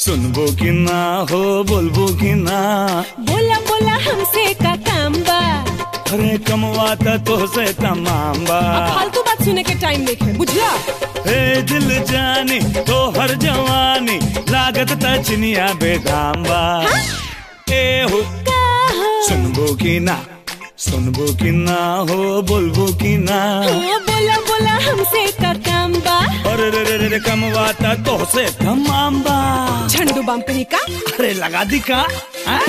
सुनबो कि ना हो बोलबो कि ना बोला बोला हमसे का काम बा अरे कमवाता तो से तमाम बा अब फालतू बात सुने के टाइम देखे बुझला हे दिल जानी तो हर जवानी लागत त चिनिया बेदाम बा ए हो का हो सुनबो कि ना सुनबो कि ना हो बोलबो कि ना ओ, बोला बोला हमसे का काम बा अरे रे रे रे रे कमवाता तो से तमाम बा झंडू बम कहीं का अरे लगा दी का हाँ?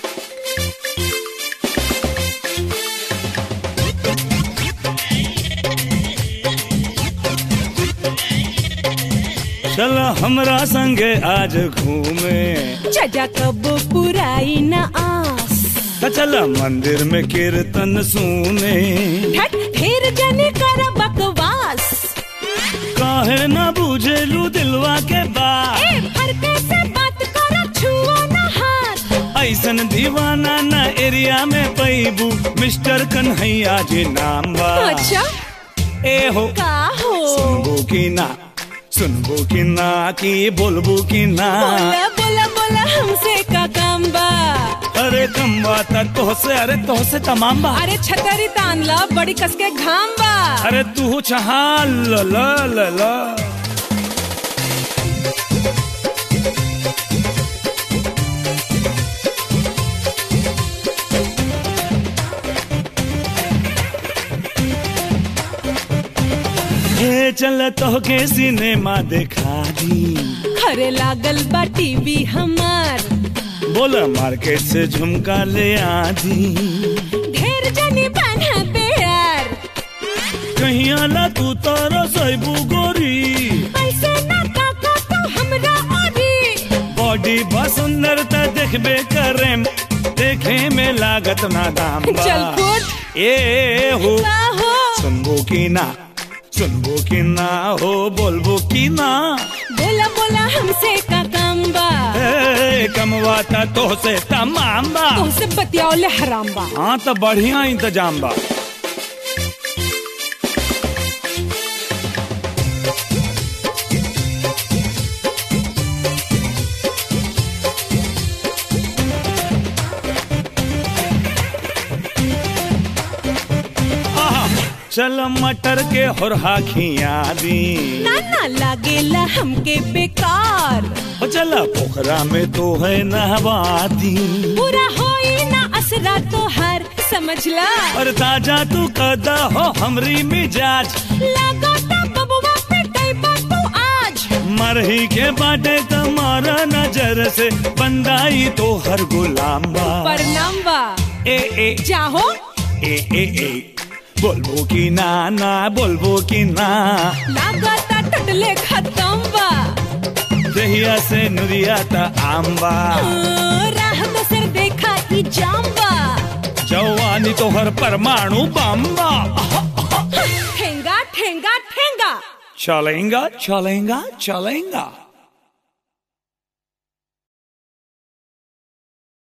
चल हमरा संगे आज घूमे जजा कब पुराई न आस त चल मंदिर में कीर्तन सुने ठट फिर जने कर बकवास काहे ना बुझेलू दिलवा के बात ए फरके से बात कर छुओ न हाथ ऐसन दीवाना ना एरिया में पैबू मिस्टर कन्हैया जी नाम बा अच्छा ए हो का हो सुनबो कि ना सुनबो कि ना कि बोलबो कि ना बोला बोला बोला हमसे का काम बा अरे कम बात तो से अरे तो से तमाम बा अरे छतरी तान ला बड़ी कसके घाम बा अरे तू चहा ल ल ल ल हे चल तो के सिनेमा देखा दी खरे लागल बा टीवी हमार बोला मार्केट से झुमका ले आधी ढेर जने बना बेयार कहीं आला तू तारा सैबू गोरी ऐसे ना काका तो हमरा ओरी बॉडी बा सुंदरता देखबे करेम देखे में लागत ना दाम बा। चल फुट ए हो का हो सुनबो कि ना सुनबो कि ना हो बोलबो कि ना बोला बोला हमसे का काम बा ए, कमवाता तो से तमाम बा तुमसे बतियाओले हराम बा हाँ तो बढ़िया इंतजाम बा आहा, चल मटर के होरहा खिया दी ना ना लागेला हमके बेकार ओ चल पोखरा में तो है नहवाती पूरा होई ना असरा तो हर समझला और ताजा तू कदा हो हमरी मिजाज लागता बबुआ पे टैबा तू आज मरही के बाटे तुम्हारा नजर से बंदाई तो हर गुलाम बा परनाम बा ए ए जाहो ए ए ए बोलबो कि ना ना बोलबो कि ना लागता टटले खत्म बा दहिया से नुरिया ता आम्बा हाँ, राह तो सर देखा ई जाम्बा जवानी तो हर परमाणु बम्बा ठेंगा ठेंगा ठेंगा चलेगा चलेगा चलेगा